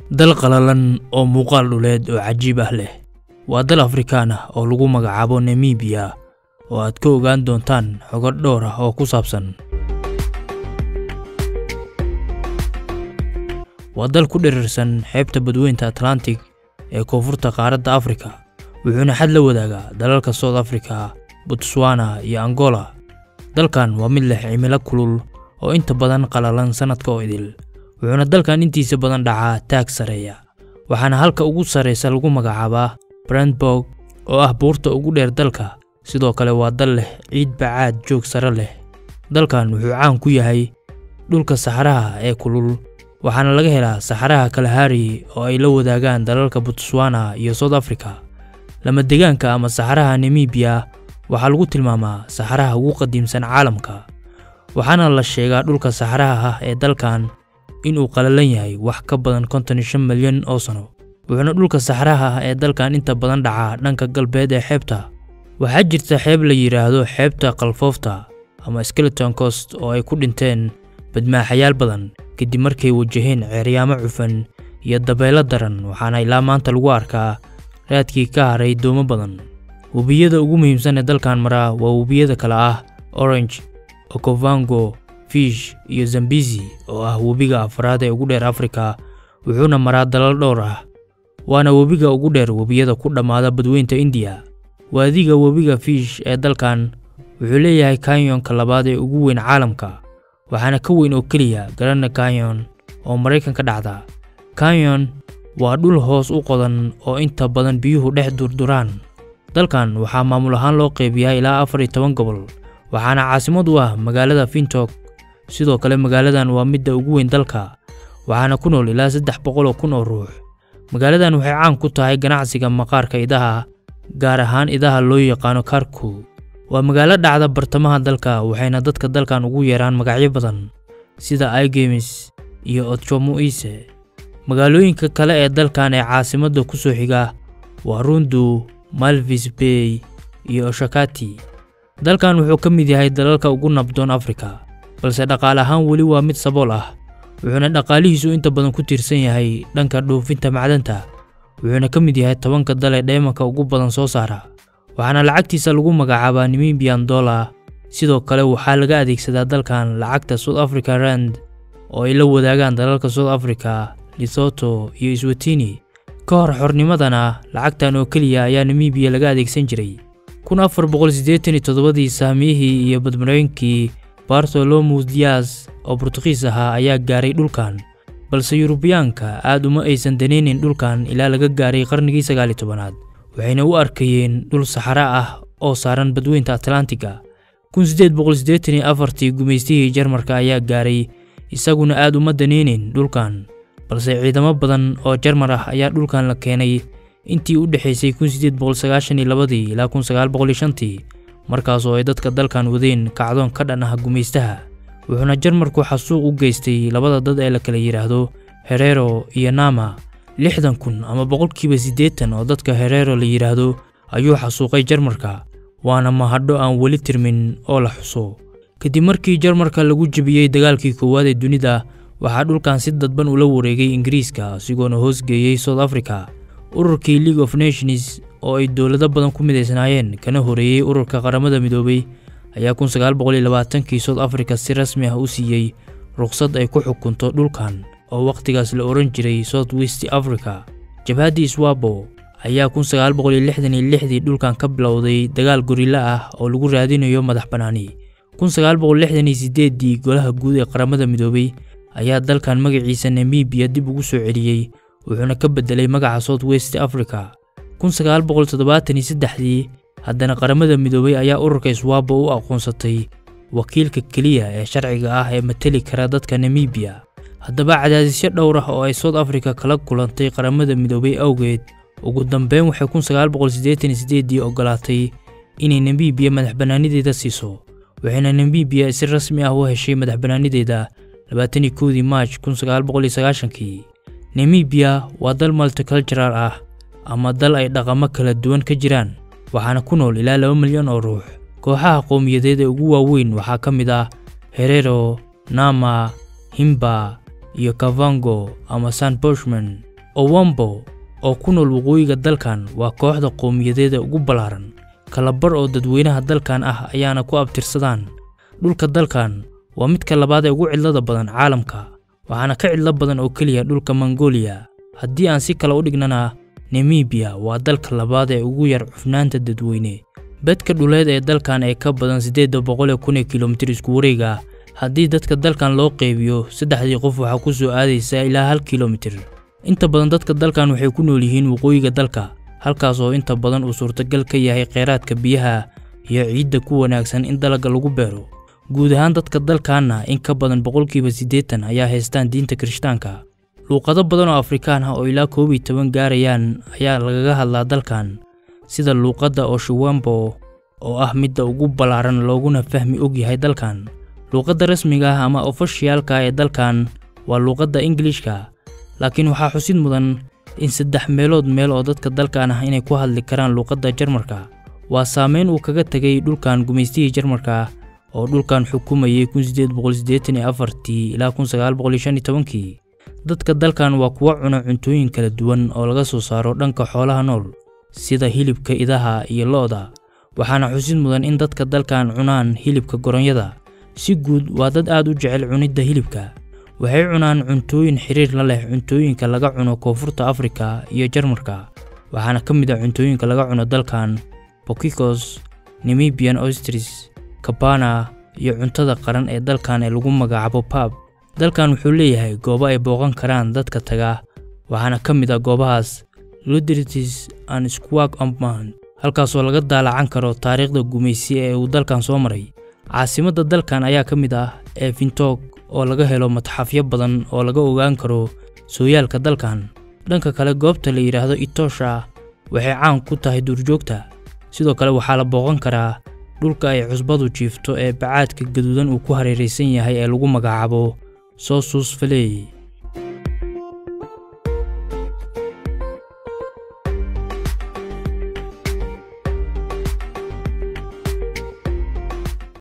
dal qalalan oo muuqaal dhuleed oo cajiib ah leh waa dal afrikaan ah oo lagu magacaabo namibiya oo aad ka ogaan doontaan xogo dhowr ah oo ku saabsan waa dal ku dhirirsan xeebta badweynta atlantic ee koonfurta qaaradda afrika wuxuuna xad la wadaagaa dalalka south africa botswana iyo angola dalkan waa mid leh cimilo kulul oo inta badan qalalan sannadka oo idil wuxuuna dalkan intiisa badan dhacaa taag sareeya waxaana halka ugu sarraysa lagu magacaabaa brandborg oo ah buurta ugu dheer dalka sidoo kale waa dal leh ciid bacaad joog sare leh dalkan wuxuu caan ku yahay dhulka saxaraha ee kulul waxaana laga helaa saxaraha kalahari oo ay la wadaagaan dalalka botswana iyo south africa lama degaanka ama saxaraha namibiya waxaa lagu tilmaamaa saxaraha ugu qadiimsan caalamka waxaana la sheegaa dhulka saxaraha ah ee dalkan inuu qalalan yahay wax ka badan konton iyo shan milyan oo sano wuxuuna dhulka saxaraha ah ee dalkan inta badan dhacaa dhanka galbeed ee xeebta waxaa jirta xeeb la yidhaahdo xeebta kalfoofta ama skeleton cost oo ay ku dhinteen badmaaxayaal badan kadib markay wajaheen ceeryaamo cufan iyo dabeelo daran waxaana ilaa maanta lagu arkaa raadkii ka haray doomo badan webiyada ugu muhiimsan ee dalkan maraa waa webiyada kale ah orange okovango fish iyo zambisi oo ah webiga afraad ee ugu dheer afrika wuxuuna maraa dalal dhowr ah waana webiga ugu dheer webiyada ku dhammaada badweynta indiya waadiga webiga fish ee dalkan wuxuu leeyahay kanyonka labaad ee ugu weyn caalamka waxaana ka weyn oo keliya garana kanyon oo maraykan ka dhacda kanyon waa dhul hoos u qodan oo inta badan biyuhu dhex durduraan dalkan waxaa maamul ahaan loo qeybiyaa ilaa afar iyo toban gobol waxaana caasimad u ah magaalada fintok sidoo kale magaaladan waa midda ugu weyn dalka waxaana ku nool ilaa saddex boqol oo kun oo ruux magaaladan waxay caan ku tahay ganacsiga maqaarka idaha gaar ahaan idaha loo yaqaano karku waa magaalo dhacda bartamaha dalka waxayna dadka dalkan ugu yeeraan magacyo badan sida igemis iyo otjomuise magaalooyinka kale ee dalkan ee caasimadda ku soo xiga waa rundu malvis bay iyo oshakati dalkan wuxuu ka mid yahay dalalka ugu nabdoon afrika balse dhaqaale ahaan weli waa mid sabool ah wuxuuna dhaqaalihiisu inta badan ku tiirsan yahay dhanka dhoofinta macdanta wuxuuna ka mid yahay tobanka dal ee dheemanka ugu badan soo saara waxaana lacagtiisa lagu magacaabaa namibian dollar sidoo kale waxaa laga adeegsadaa dalkan lacagta south africa rand oo ay la wadaagaan dalalka south africa lesotho iyo swatini ka hor xornimadana lacagtan oo keliya ayaa namibiya laga adeegsan jiray kun afar boqol siddeetan iyo toddobadii saamiyihii iyo badmareynkii bartolomus dias oo burtuqiis ahaa ayaa gaaray dhulkan balse yurubiyaanka aad uma aysan danaynin dhulkan ilaa laga gaaray qarnigii sagaali tobanaad waxayna u arkayeen dhul saxara ah oo saaran badweynta atlantiga kun siddeed boqol siddeetan iyo afartii gumaystihii jarmarka ayaa gaaray isaguna aad uma danaynin dhulkan balse ciidamo badan oo jarmar ah ayaa dhulkan la keenay intii u dhexaysay kun siddeed boqol sagaashan iyo labadii ilaa kun sagaal boqol iyo shantii markaasoo ay dadka dalkan wadeen kacdoon ka dhan ah gumaystaha wuxuuna jarmarku xasuuq u geystay labada dad ee la kala yidhaahdo herero iyo nama lixdan kun ama boqolkiiba siddeetan oo dadka herero la yidhaahdo ayuu xasuuqay jarmarka waana mahadho aan weli tirmin oo la xuso kadib markii jarmarka lagu jebiyey dagaalkii koowaad ee dunida waxaa dhulkan si dadban ula wareegay ingiriiska asigoona hoosgeeyey south africa ururkii league of nations oo ay dowlado badan ku midaysnaayeen kana horeeyey ururka qaramada midoobay ayaa kun sagaal boqol iyo labaatankii south africa si rasmi ah u siiyey ruqsad ay ku xukunto dhulkan oo wakhtigaas la ohan jiray south west africa jabhaddii swabo ayaa kun sagaal boqol iyo lixdan iyo lixdii dhulkan ka bilowday dagaal gorilla ah oo lagu raadinayo madax bannaani kun sagaal boqol lixdan iyo siddeeddii golaha guud ee qaramada midoobay ayaa dalkan magaciisa namibiya dib ugu soo celiyey wuxuuna ka beddelay magaca south west africa kun sagaal boqol toddobaatan iyo saddexdii haddana qaramada midoobay ayaa ururka swabo u aqoonsatay wakiilka keliya ee sharciga ah ee mateli kara dadka namibiya haddaba cadaadisyo dhowr ah oo ay south africa kala kulantay qaramada midoobay awgeed ugu dambeyn waxay kun sagaal boqol siddeetan iyo siddeeddii ogolaatay inay namibiya madax bannaanideeda siiso waxayna namibiya si rasmi ah u heshay madax bannaanideeda labaatan iyo kowdii maaj kun sagaal boqol iyo sagaashankii namibiya waa dal multicultural ah ama dal ay dhaqamo kala duwan ka jiraan waxaana ku nool ilaa laba milyan oo ruux kooxaha qowmiyadeed ee ugu waaweyn waxaa ka mid ah herero nama himba iyo kavango ama san boshman owambo oo ku nool waqooyiga dalkan waa kooxda qowmiyadeeda ugu ballaaran kalabar oo dadweynaha dalkan ah ayaana ku abtirsadaan dhulka dalkan waa midka labaad ee ugu cidlada badan caalamka waxaana ka cidlo badan oo keliya dhulka mongolia haddii aan si kale u dhignana nemibiya waa dalka labaad ee ugu yar cufnaanta dadweyne bedka dhuleed ee dalkan ee ka badan siddeedda boqol ee kun ee kilomitir isku wareega haddii dadka dalkan loo qeybiyo saddexdii qof waxaa ku soo aadaysa ilaa hal kilomitir inta badan dadka dalkan waxay ku nool yihiin waqooyiga dalka halkaas oo inta badan uu suurtagal ka yahay kheyraadka biyaha iyo ciidda ku wanaagsan in dalagga lagu beero guud ahaan dadka dalkanna in ka badan boqolkiiba siddeetan ayaa haystaan diinta kirishtaanka luuqado badan oo afrikaan ah oo ilaa koob iyo toban gaarayaan ayaa lagaga hadlaa dalkan sida luuqadda oshuwambo oo ah midda ugu ballaaran looguna fahmi og yahay dalkan luuqadda rasmiga ah ama ofashiyaalka ee dalkan waa luuqadda ingilishka laakiin waxaa xusid mudan in saddex meelood meel oo dadka dalkan ah inay ku hadli karaan luuqadda jarmarka waa saameyn uu kaga tegay dhulkan gumaystihii jarmarka oo dhulkan xukumayay tii ilaa kii dadka dalkan waa kuwa cuna cuntooyin kala duwan oo laga soo saaro dhanka xoolaha nool sida hilibka idaha iyo lo'da waxaana xusid mudan in dadka dalkan cunaan hilibka goronyada si guud waa dad aad u jecel cunidda hilibka waxay cunaan cuntooyin xiriir la leh cuntooyinka laga cuno koonfurta afrika iyo jarmarka waxaana ka mid ah cuntooyinka laga cuno dalkan bokikos nemibian ostris kabana iyo cuntada qaran ee dalkan ee lagu magacaabo pab dalkan wuxuu leeyahay goobo ay booqan karaan dadka taga waxaana ka mid ah goobahaas ludritis and squak ampman halkaasoo laga daalacan karo taariikhda gumaysi ee uu dalkan soo maray caasimadda dalkan ayaa ka mid ah ee fintoog oo laga helo matxafyo badan oo laga ogaan karo sooyaalka dalkan dhanka kale goobta la yidhaahdo itosha waxay caan ku tahay duurjoogta sidoo kale waxaa la booqan karaa dhulka ay cusbadu jiifto ee bacaadka gaduudan uu ku hareeraysan yahay ee lagu magacaabo sosus faley